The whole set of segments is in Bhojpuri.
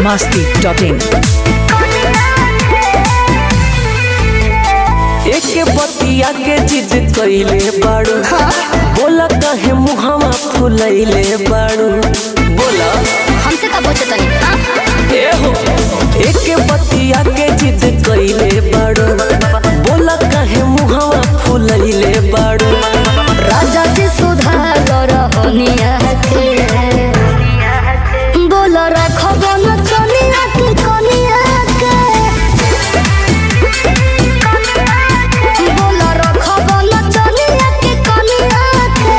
masti.in. एके बतिया के जिद कइले बाड़ू बोला कहे मुहवा फुलैले बाड़ू बोला हमसे का पूछे तनी हाँ? ए हो एके बतिया के जिद कइले बाड़ू बोला कहे मुहवा फुलैले बाड़ू राजा जी सुधार रहनिया के बोल रखब न कनिया के कनिया के बोल रखब न कनिया के कनिया के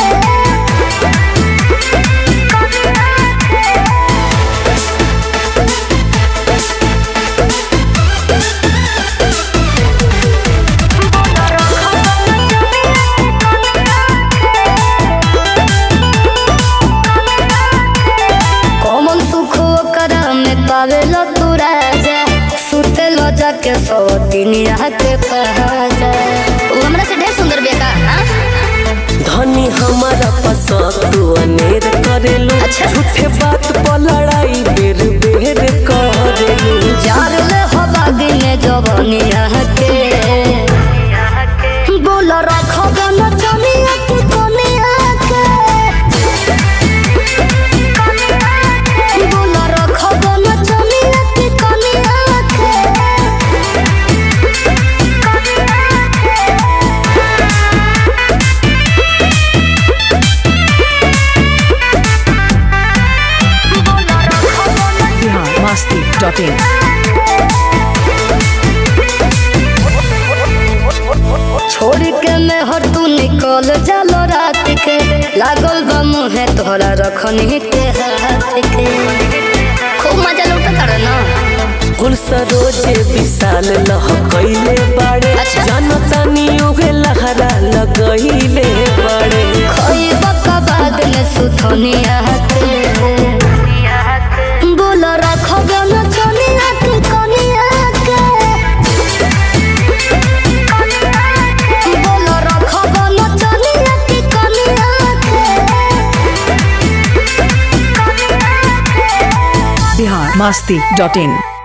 कौन सुख ओकरा में पावेला तू राजा सुते लो जाके सोतिनिया के पहाजा वो हमरा से ढेर सुंदर बिया का हाँ? धनी हमारा पसंद तू अनेर करेलू अच्छा। झूठे बात पर लड़ाई बेर बेर करेलू जार ले हो बागी में जवनिया के बोल रखब न जनिया के कनिया के बोल रखब न जनिया के कनिया के Bihar masti.in. छोड़ के मैं हर तू निकल जालो रात के लागल बा मुहे तोहरा रखनी के हाथ के खूब मजा लूटा कर ना कुल सरोजे विशाल लह कैले बाड़े अच्छा। जनतानी उगे लहरा लगैले बाड़े खोई बका बाद में सुथनिया के बोल रखब न कनिया के कनिया के बोल रखब न कनिया के कनिया के Bihar masti.in.